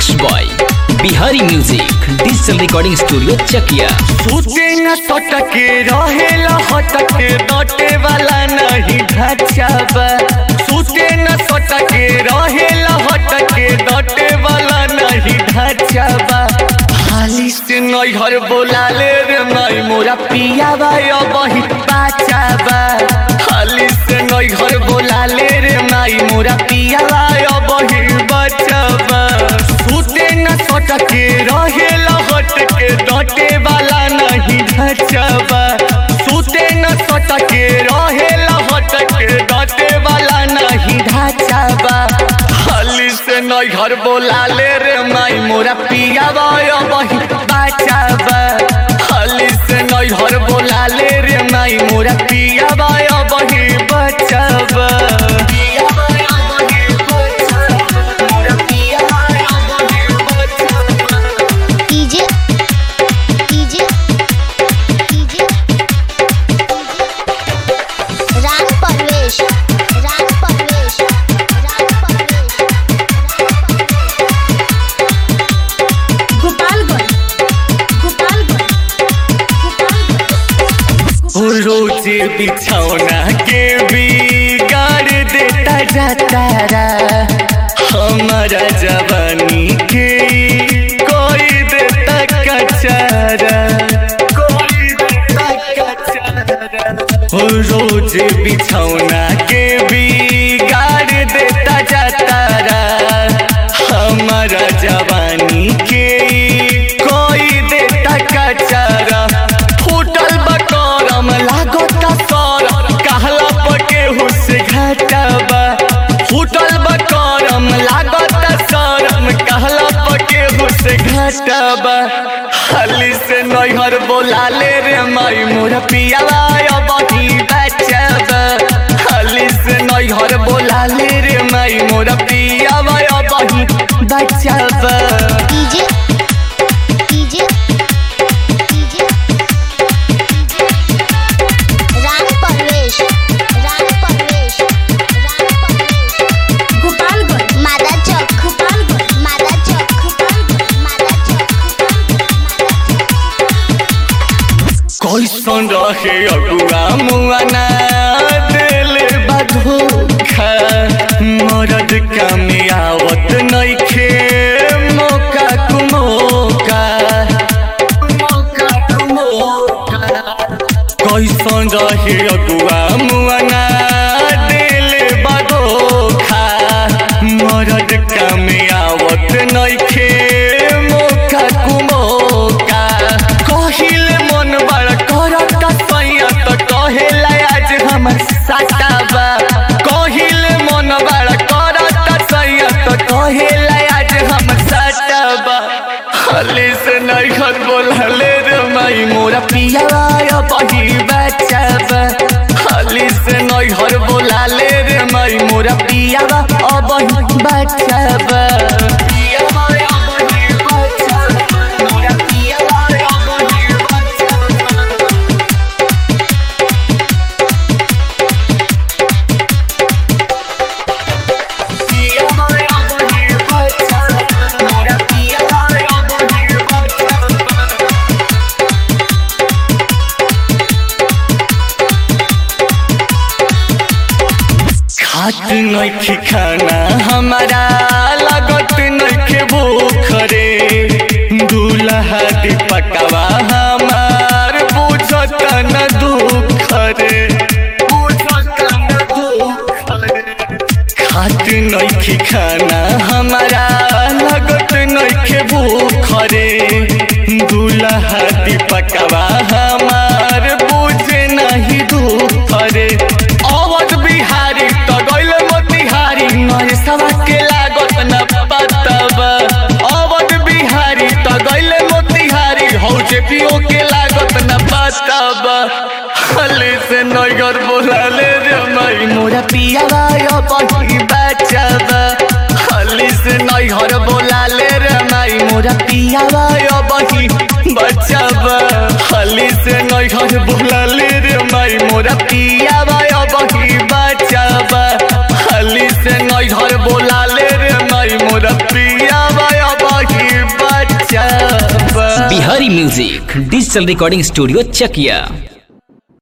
mix boy Bihari music digital recording studio Chakia सूते न सटके रहेला हटके डटे वाला नहीं ढचाबा सूते न सटके रहेला हटके डटे वाला नहीं ढचाबा हाली से नई घर बोलाले रे माई मोरा पिया बाय बही बाचाबा हाली से नई घर बोलाले रे माई मोरा पिया बाय बही बचाबा सूते न सटके रहेला हटके डटे वाला नहीं ढचबा सूते न सटके रहेला हटके डटे वाला नहीं ढचबा हाली से नई घर बोलाले रे माई मोरा पिया बाय बही बाचाबा हाली से नई घर बोलाले रे माई मोरा पिया बाय बही बचाबा पिया बाय बही बचाबा मोरा पिया बाय बही बचाबा DJ DJ DJ Raj Parvesh Raj Parvesh Raj Parvesh Gopalganj Gopalganj Gopalganj रोज बिछौना के बिगाड़ देता जाता रा हमारा जवानी के कोई देता कचारा कोई देता कचारा ओ रोज बिछौना के बिगाड़ देता जाता रा हमारा जवानी के कोई देता कचारा फूटल बकरम लागता सर कहला पके हुस घटबा फूटल बकरम लागता सरम कहला पके हुस घटबा हली से नैहर बोलाले रे माई मोर पियावा बही बचबा हली से नैहर बोलाले रे माई मोर पियावा बही बचबा DJ DJ DJ Raj Parvesh Raj Parvesh Raj Parvesh Gopalganj मादा चौक गोपालगंज मादा चौक गोपालगंज मादा चौक कैसन रहे अगुआ मुआना दिल बधोखा मरद कामे आवत नइखे मौका कुमोका मौका कुमोका कैसन रहे अगुआ मुआना दिल बधोखा मरद कामे आवत नइखे मौका कुमोका कहिल मन बड़ करता सैया त कहेला आज हमर साटाबा कहिल मन बड़ करता सैया त कहेला आज हमर साटाबा हले से नहीं खत बोलले रे माई मोरा पियावा बही बचाबा हले से नहीं हर बोलाले रे माई मोरा पियावा अबही बचाबा पियावा अबही बचाबा मोरा पियावा अबही बचाबा पियावा अबही बचाबा मोरा पियावा अबही बचाबा खात नइखे खाना हमारा लागत नइखे भूख रे दूल्हा दीपकवा हमार बुझत न दुख रे बुझत न दुख रे खात नइखे खाना हमारा लागत नइखे भूख रे दूल्हा दीपकवा हमार बुझे नहीं दुख रे अवध बिहारी त गइल मोतिहारी नय सवा के लागत न पतबा अवध बिहारी त गइल मोतिहारी हौ जे पियो के लागत न पतबा हले से नगर बोलाले रे माई मोरा पियावा बही बचबा हली से नैहर बोलाले रे माई मोरा पियावा बही बचबा हली से नैहर बोलाले रे माई मोरा पियावा बही बचबा हली से नैहर बोलाले रे माई मोरा पियावा बही Bihari music digital recording studio चकिया